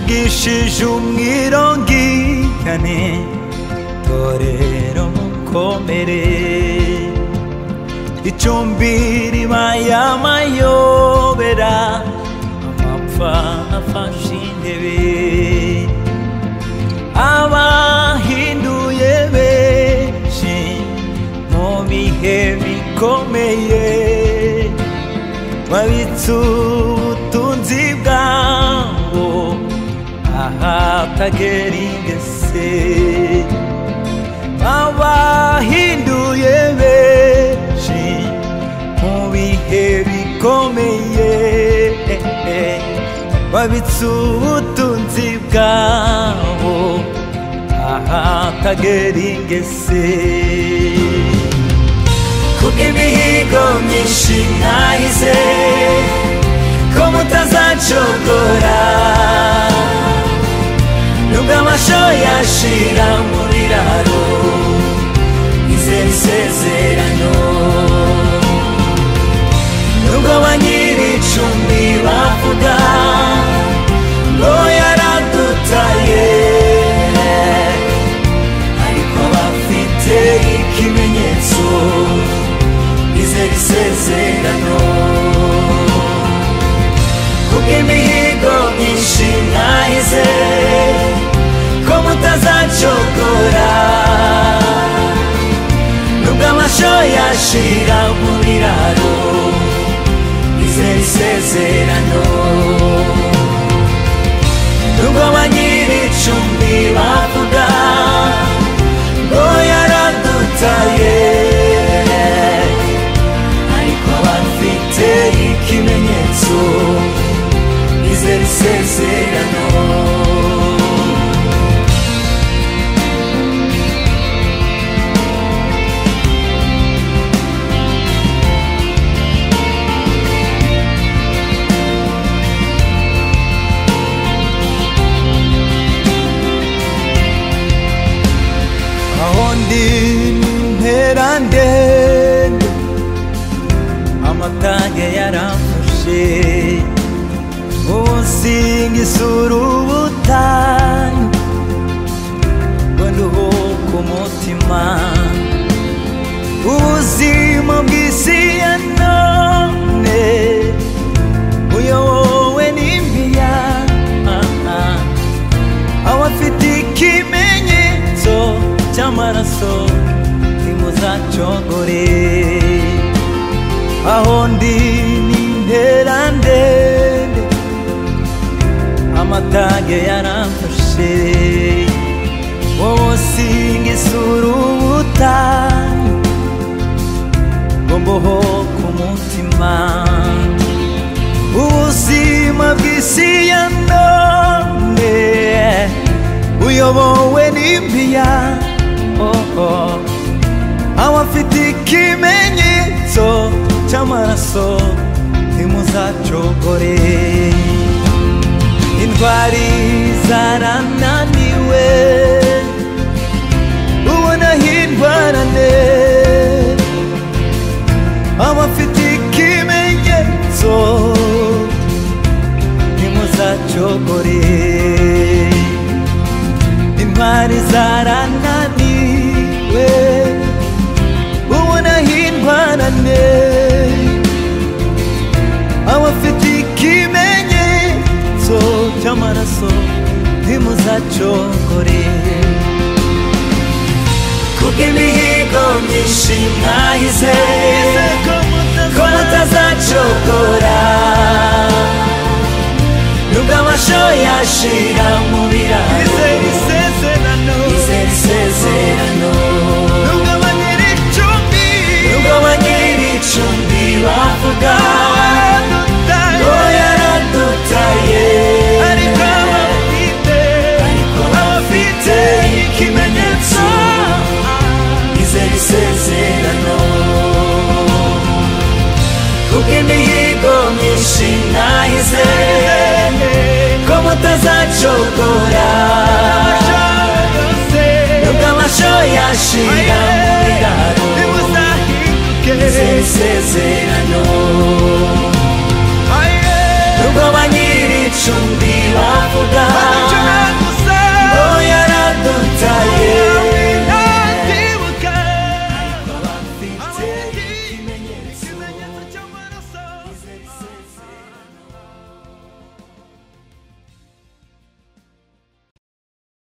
기시 중이런 기간에 도래로 코메레 이 좀비리 마야 마요 베라 아마파 아파신데베 아마 힌두의 메신 몸이 헤비 코메예 마위츠 우tunzi bwawo ahatageringesé abahinduye benshi mu bihe bikomeye babitse ubutunzi bwabo ahatageringesé kubw'imihigo myinshi mwahize ko mutazacogora nubwo amasho yashira mu biraro izera isezerano nubwo ba nyir'icumbi bavuga ngo yaradutaye ariko bafite ikimenyetso izera isezerano kubw'imihigo myinshi mwahize ko mutazacogora nubwo amasho yashira mu biraro izera isezerano nubwo ba nyir'icumbi bavuga ngo yaradutaye ariko bafite ikimenyetso izera isezerano aho ndi ntera ndende amatage yaramfashe ubu nsinga isura ubutane ngo nduhuke umutima ubuzima bw'isi ya none buyobowe n'imiyaga abafite ikimenyetso cy'amaraso ntimuzacogore aho ndi ni intera ndende amatage yaramfashe wowe usinga isura ubutane ngo mboho ku mutima ubuzima bw'isi ya none buyobowe n'impiya oh, oh. abafite ikimenyetso cy'amaraso ntimuzacogore intwari zarananiwe ubona hindwarane abafite ikimenyetso ntimuzacogore intwari zarananiwe ubona hindwarane abafite ikimenyetso cy'amaraso ntimuzacogore kubw'imihigo myinshi mwahize ko mutazacogora nubwo amasho yashira mu biraro izera isezerano nubwo ba nyir'icumbi bavuga ngo yaradutaye ariko bafite ikimenyetso izera isezerano kubw'imihigo myinshi nahize ko mutazacogora nubwo amasho yashira